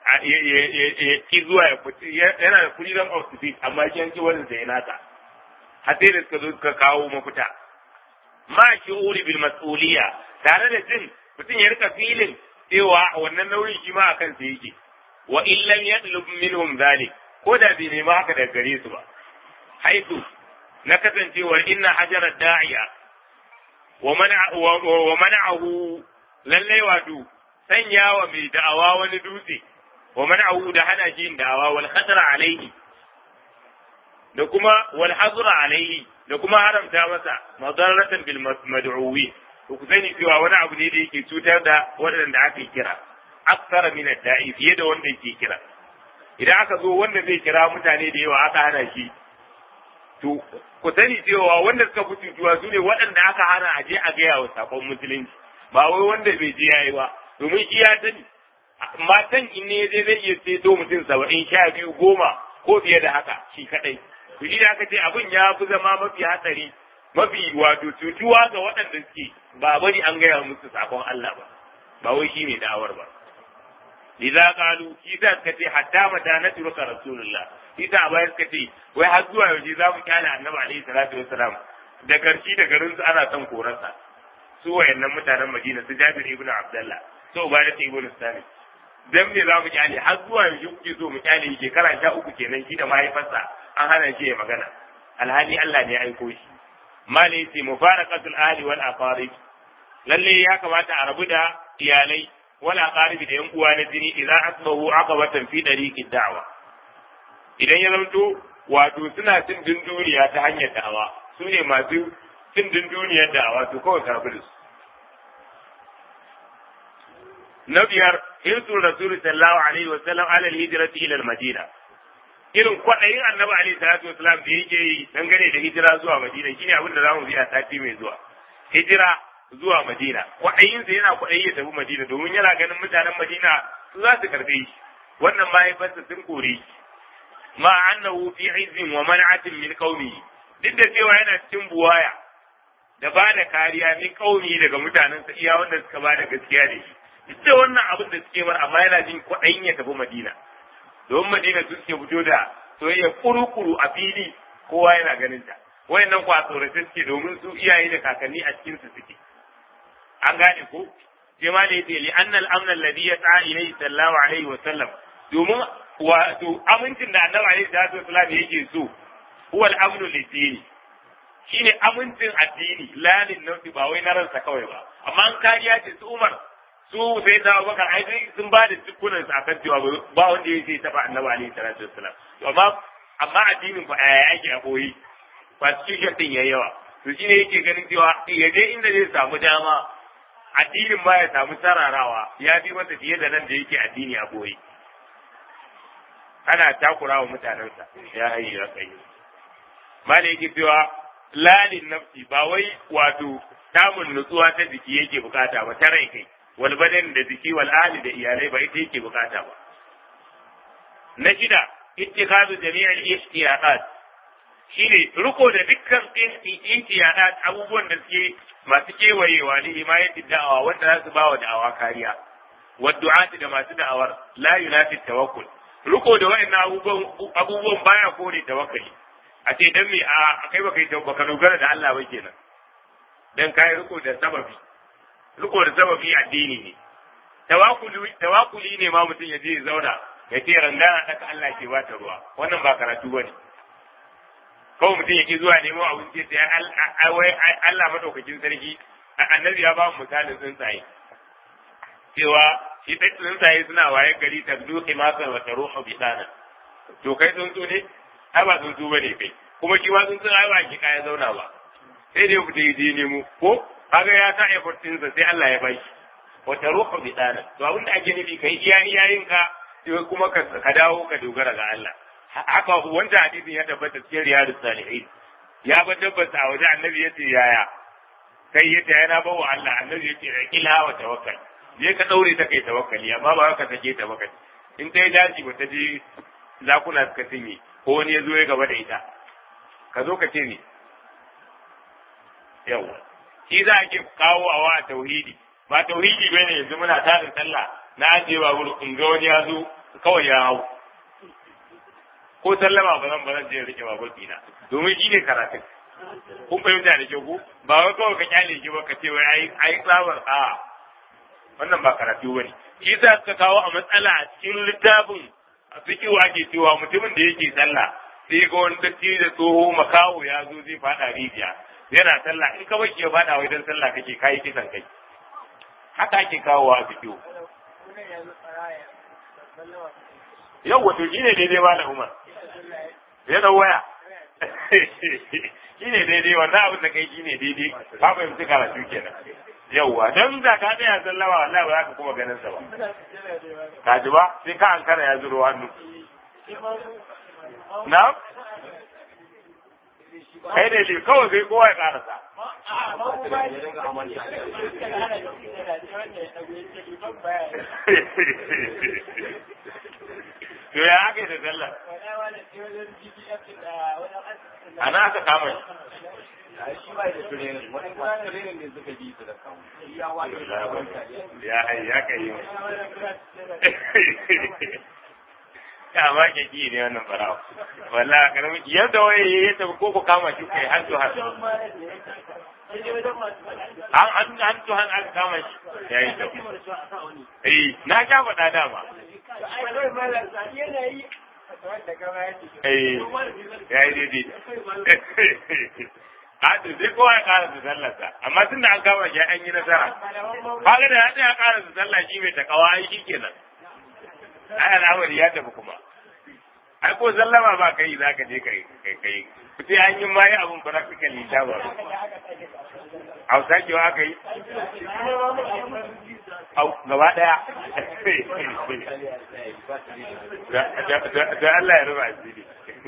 ki zuwa ya fiti yana da freedom of speech amma shi yanki wannan sai nata har sai da suka zo suka kawo mafita ma shi'uri bil mas'uliyya tare da jin mutum ya rika filin cewa wannan nauyin shi ma akan sa yake wa in lam yatlub minhum zalik ko da bai nema haka daga gare su ba haitu na kasancewar inna hajarar da'iya wa mana'ahu lallai wato sanya wa mai da'awa wani dutse wa mana'ahu da hana shi yin da'awa wal khadra alaihi da kuma wal hazra alaihi da kuma haramta masa madarratan bil mad'uwi to ku sani cewa wani abu ne da yake cutar da waɗanda aka kira aksara min da'i fiye da wanda yake kira idan aka zo wanda zai kira mutane da yawa aka hana shi to ku sani cewa wanda suka fi cutuwa su ne waɗanda aka hana a je a gaya wa sakon musulunci ba wai wanda bai je yayi ba domin shi ya sani matan in ne zai zai iya ceto mutum saba'in sha biyu goma ko fiye da haka shi kaɗai to shi da aka ce abin ya fi zama mafi hatsari mafi wato cutuwa ga waɗanda suke ba bari an gaya musu sakon Allah ba ba wai shi ne da'awar ba lidza qalu isa suka ce hatta mata na turuka rasulullah isa a bayan suka ce wai har zuwa yaushe za mu kyale annabi alaihi salatu wassalam da garshi da garin su ana son korarsa su wayannan mutanen madina su jabir ibn abdullah su ubadat ibn sami dan me za mu kyale har zuwa yaushe kuke so mu kyale shekara sha uku kenan shi da mahaifarsa an hana shi ya magana alhali Allah ne ya aiko shi mali ce mufaraqatul ahli wal aqarib lalle ya kamata a rabu da iyalai wala qaribi da yan uwa na jini idan asbahu aqabatan fi dariqid da'wa idan ya zanto wato suna cin dunduniya ta hanyar da'awa su ne masu cin dunduniyar da'awa to kawai kafir su na biyar hirsu rasul sallallahu alaihi wa sallam ala hijrati ila madina irin kwaɗayin annabi alaihi salatu wasalam da yake yi dangane da hijira zuwa madina shine abin da zamu bi a sati mai zuwa hijira zuwa Madina kwaɗayinsa yana kwaɗayi ya tafi Madina domin yana ganin mutanen Madina su za su karɓe shi wannan mahaifarsa sun kore shi ma annahu fi izzin wa man'atin min qaumihi duk da cewa yana cikin buwaya da ba da kariya min qaumi daga mutanensa iya wanda suka ba da gaskiya da shi duk da wannan abin da suke mar amma yana jin kwaɗayin ya tafi Madina domin Madina su suke fito da soyayya kuru-kuru a fili kowa yana ganin ta wayannan kwa tsorace suke domin su iyaye da kakanni a cikin su suke an gane ko sai ma da yace li anna al-amn alladhi yas'a ilayhi sallallahu alaihi wa sallam domin wato amincin da annabi alaihi salatu wasallam yake so huwa al-amnu lidini shine amincin addini la lin nafsi ba wai na ransa kawai ba amma an kariya ce su Umar su sai da Abubakar ai sun ba da dukkunan sa kan cewa ba wanda yake taba annabi alaihi salatu wasallam to amma amma addinin fa yake a koyi constitution din yayi yawa to shine yake ganin cewa ya je inda zai samu dama addinin ma ya samu sararawa ya fi masa fiye da nan da yake addini a boye ana takura wa mutanensa ya hayi ya kai mala yake cewa lalin nafsi ba wai wato samun nutsuwa ta jiki yake bukata ba ta rai kai wal badan da jiki wal ahli da iyalai ba ita yake bukata ba na shida ittikadu jami'al ihtiyaqat shine riko da dukkan ihtiyadat abubuwan da suke masu kewayewa ne himayati da'awa wanda za su ba wa da'awa kariya waddu'ati da masu da'awar la yunafi tawakkul riko da wa'annan abubuwan abubuwan baya kore tawakkali a ce dan me a kai baka yi baka dogara da Allah ba kenan dan kai riko da sababi riko da sababi addini ne tawakkuli tawakkuli ne ma mutum ya je ya zauna ya ce rangana daka Allah ke ba ta ruwa wannan ba karatu bane kawai mutum yake zuwa nemo abinci sai Allah madaukakin sarki annabi ya ba mu misalin tsuntsaye cewa shi tsuntsaye suna waye gari ta duki masa wa taruhu bi dana to kai tsuntsu ne ai ba tsuntsu bane kai kuma shi ma tsuntsun ai ba ki kaya zauna ba sai da ya fita je nemo ko kaga ya sa effort ɗinsa sai Allah ya bashi wata ruhu bi dana to abinda ake nufi kai iya iyayen ka sai kuma ka dawo ka dogara ga Allah haka wanda hadisin ya tabbata cikin riyadus salihin ya ba tabbata a wajen annabi yace yaya kai yace yana ba wa Allah annabi yace ila wa tawakkal je ka daure ta kai tawakkali amma ba ka take ta baka in kai daji ba ta je zakuna suka cinye ko wani ya zo ya gaba da ita ka zo ka ce ni yawa shi za a ke kawo a wa tauhidi ba tauhidi bai ne yanzu muna tarin sallah na ajiye babur in ga wani ya zo kawai ya hau ko sallama ba zan ba zan je rike babur dina domin shi ne karatun kun fahimta da kyau ko ba wai kawai ka kyale shi ba ka ce wai ai ai tsabar a wannan ba karatu bane shi za ka kawo a matsala a cikin littafin a fikiwa ake cewa mutumin da yake sallah sai ga wani datti da tsoho makawo ya zo zai fada rijiya yana sallah in ka bashi ya fada wai dan sallah kake kai kisan kai haka ake kawo a fikiwa yau wato shine daidai ba da umar ya dau waya shine daidai wannan abin da kai shine daidai ka fahimci karatu kenan yauwa don da ka tsaya sallama wallahi ba za ka kuma ganin sa ba ka ji ba sai ka ankara ya zuro hannu na kai ne ne kawai sai kowa ya karasa to ya aka yi da sallah ana aka kama shi ya ya kai ya ma ke ki ne wannan farawa walla karamin yadda waye ya tafi ko ku kama shi kai har to har an an an to han aka kama shi yayi to eh na ga faɗa dama eh yayi daidai Hadu sai kowa ya ƙara su sallarsa, amma tun da an kama shi an yi nasara. Kaga da ya ya ƙara su sallah shi mai takawa ai shi kenan. Ai al'amari ya tafi kuma. Ai ko sallama ba kai za ka je kai kai kai. Sai an yi mayi abun practically ta ba. Hausa kewa aka yi? Au gaba ɗaya. Da Allah ya ruba asiri.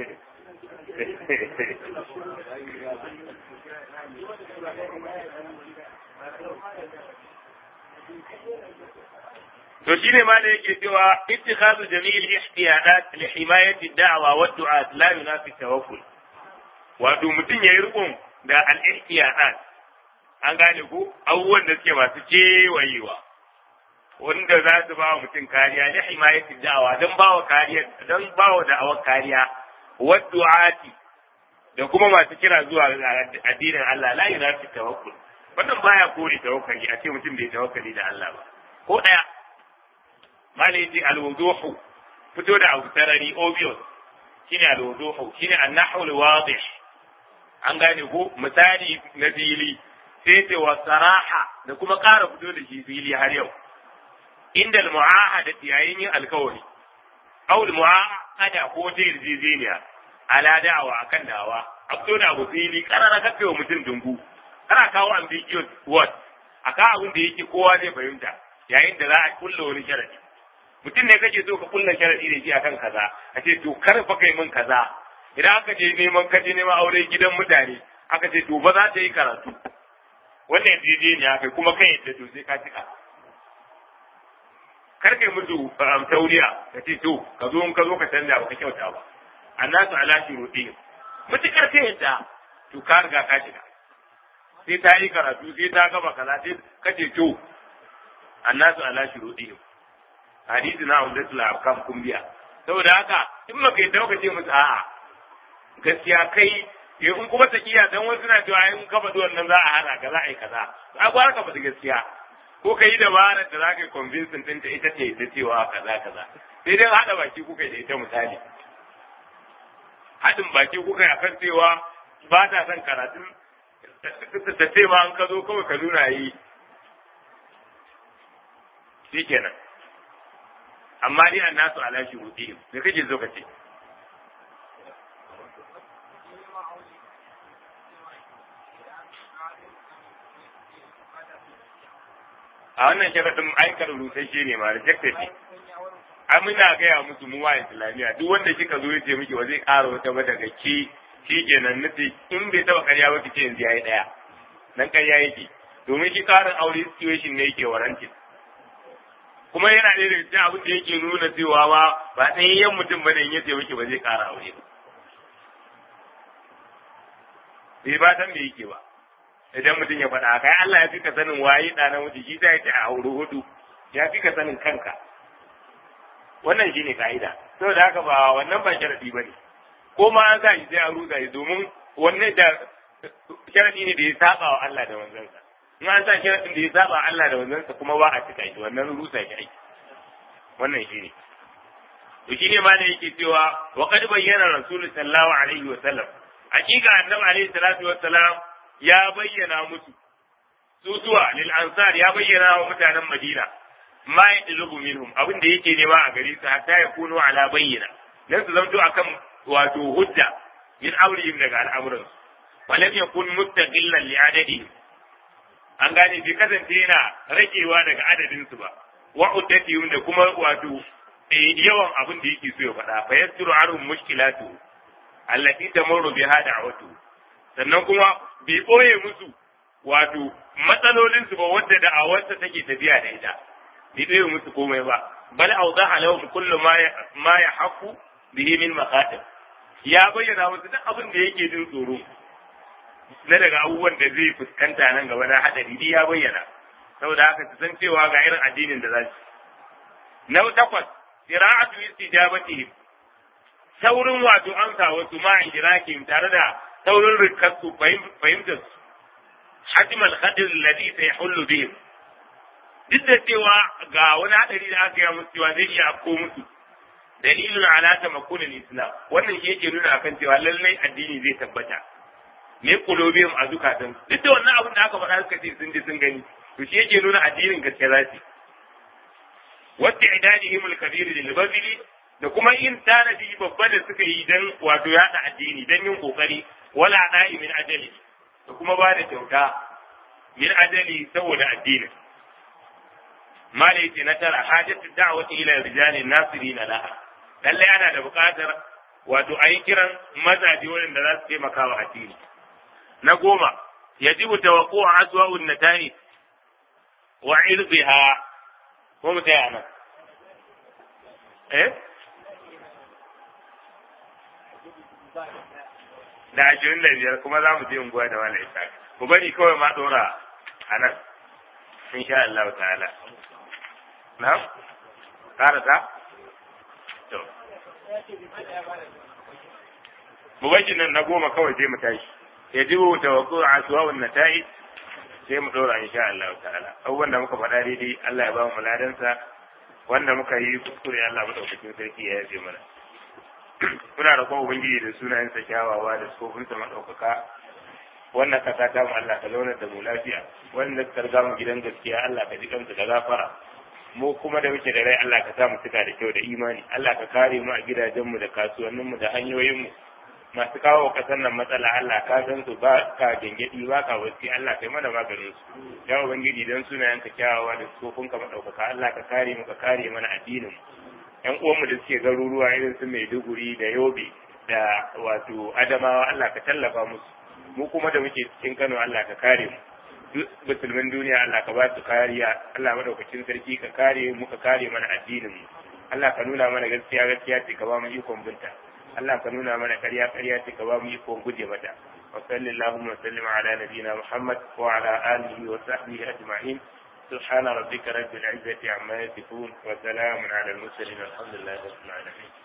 to shine ma da yake cewa ittikhadu jami'il ihtiyadat li himayati da'wa wa du'at la yunafi tawakkul wato mutum yayi rukun da al ihtiyadat an gane ko abubuwan da suke masu kewayewa wanda za su ba wa mutum kariya li himayati da'wa don ba wa kariya don ba wa da'awar kariya wa du'ati da kuma masu kira zuwa addinin Allah la yunafi tawakkul wannan baya kore tawakkali a ce mutum bai tawakkali da Allah ba ko daya malaiti alwuduhu fito da abu sarari obvious shine alwuduhu shine annahu alwadih an gane ko misali na fili sai ce wa saraha da kuma ƙara fito da shi fili har yau inda almu'ahadati yayin yin alkawari aw almu'ahada ko ta yarjejeniya ala da'awa akan dawa a fito da abu fili karara kafe wa mutum dungu kana kawo ambiguous word aka abin da yake kowa zai fahimta yayin da za a kulla wani sharadi mutum ne kake so ka kulla sharadi da shi akan kaza a ce to kar fa kai min kaza idan aka je neman kaje neman aure gidan mutane aka ce to ba za ta yi karatu wannan yarjejeniya kai kuma kai yadda to sai ka cika kar kai musu tauriya ka ce to ka zo in ka zo ka canja ba ka kyauta ba annasu ala shuruɗi mutukar ta yadda to ka riga ka shiga sai ta yi karatu sai ta gaba kaza sai kace to annasu ala shuruɗi hadisi na umdatul ahkam kumbiya saboda haka in maka yi dauka ce musu a'a gaskiya kai in kuma takiya dan wasu na cewa in ka faɗi wannan za a hana ka za a yi kaza a gwara ka faɗi gaskiya ko ka yi dabarar da za ka yi convincing ɗinta ita ce ta cewa kaza kaza sai dai haɗa baki kuka yi da ita misali haɗin baki kuka yi akan cewa ba ta son karatun ta ce ma an ka zo kawai ka nuna yi shi kenan amma dai an nasu ala shi hudu me kake zo ka ce a wannan sharadin aikar rusasshe ne ma rejected ne an muna gaya musu mu wa islamiyya duk wanda kika zo yace miki ba zai ƙara wata ba daga ki shi kenan nufi in bai taba karya ba kice yanzu yayi daya nan karya yake domin shi karin aure situation ne yake warantin kuma yana ɗaya daga cikin abin da yake nuna cewa ma ba ɗayayyen mutum bane in yace miki ba zai ƙara aure ba bai ba san me yake ba idan mutum ya faɗa kai Allah ya fi ka sanin waye ɗa na mutu shi sai ya ce a aure hudu ya fi ka sanin kanka wannan shine ka'ida saboda haka ba wannan ba sharadi bane ko ma an sa shi sai a rusa shi domin wannan da sharadi ne da ya saba wa Allah da manzansa in an sa sharadin da ya saba Allah da manzansa kuma ba a cika shi wannan rusa shi aiki wannan shine to shine ma da yake cewa wa qad bayyana rasul sallallahu alaihi wa sallam hakika annabi alaihi salatu wa salam ya bayyana musu sutuwa lil ansar ya bayyana wa mutanen madina ma yadlubu minhum abin da yake nema a gare su hatta ya kunu ala bayyana dan su zanto akan wato hujja min amrihim daga al'amuran su walam yakun mustaqillan li adadihim an gane bai kasance yana ragewa daga adadin su ba wa uddatihim da kuma wato yawan abin da yake so ya faɗa fa yasiru arhum mushkilatu allati tamurru biha da'watu sannan kuma bai boye musu wato matsalolin su ba wadda da'awarsa take tafiya da ita bai bai musu komai ba bal awdaha lahum kullu ma ma yahqu bihi min maqatir ya bayyana musu duk abin da yake jin tsoro na daga abubuwan da zai fuskanta nan gaba na hadari ya bayyana saboda haka su san cewa ga irin addinin da za su na takwas qira'atu istijabatihim saurin wato amsa wasu ma idrakihim tare da saurin rikasu fahimtar su hajmal khadir alladhi sayhullu bihim duk da cewa ga wani hadari da aka yi musu cewa zai iya afko musu dalilin ala tamakunin islam wannan shi yake nuna akan cewa lallai addini zai tabbata me kulobiyum a zukatan duk da wannan abin da aka faɗa suka ce sun ji sun gani to shi yake nuna addinin gaske za su wata idadihim al-kabir lil bazili da kuma yin tanadi babba da suka yi dan wato yada addini dan yin kokari wala da'i min ajali da kuma ba da kyauta min ajali saboda addinin malaiti na tara hajjatu da'wati ila rijali nasirina laha lalle ana da buƙatar wato a yi kiran mazaje waɗanda za su taimaka wa addini na goma yajibu tawaqqu'u aswa'un natani wa irbiha ko mu tsaya nan eh da ashirin da biyar kuma za mu je unguwa da wala isa ku bari kawai ma dora a nan insha Allah ta'ala na karata to mu bari nan na goma kawai sai mu tashi yajibu tawaqqu'u aswa'un nata'ij sai mu dora insha Allah ta'ala abubuwan da muka faɗa daidai Allah ya ba mu ladansa wanda muka yi kuskure Allah madaukakin sarki ya yafe mana muna da kuma ubangiji da sunayensa kyawawa da sufofinsa madaukaka wannan kasa ta mu Allah ka zauna da mu lafiya wanda ka riga mu gidan gaskiya Allah ka ji kansa da gafara mu kuma da muke da rai Allah ka sa mu cika da kyau da imani Allah ka kare mu a gidajenmu da kasuwanninmu da hanyoyinmu masu kawo kasar nan matsala Allah ka san su ba ka gengedi ba ka wasi Allah kai mana maganin su ya ubangiji dan sunayen ka kyawawa da sofin ka madaukaka Allah ka kare mu ka kare mana addinin mu yan uwan mu da suke garuruwa irin su Maiduguri da Yobe da wato Adamawa Allah ka tallafa musu mu kuma da muke cikin Kano Allah ka kare mu duk musulmin duniya Allah ka ba su kariya Allah madaukakin sarki ka kare mu ka kare mana addinin mu Allah ka nuna mana gaskiya gaskiya ce ka ba mu ikon binta Allah ka nuna mana ƙarya ƙarya ce ka ba mu ikon guje mata wa sallallahu wa sallim ala nabiyyina Muhammad wa ala alihi wa sahbihi ajma'in سبحان ربك رب العزة عما يصفون وسلام على المرسلين الحمد لله رب العالمين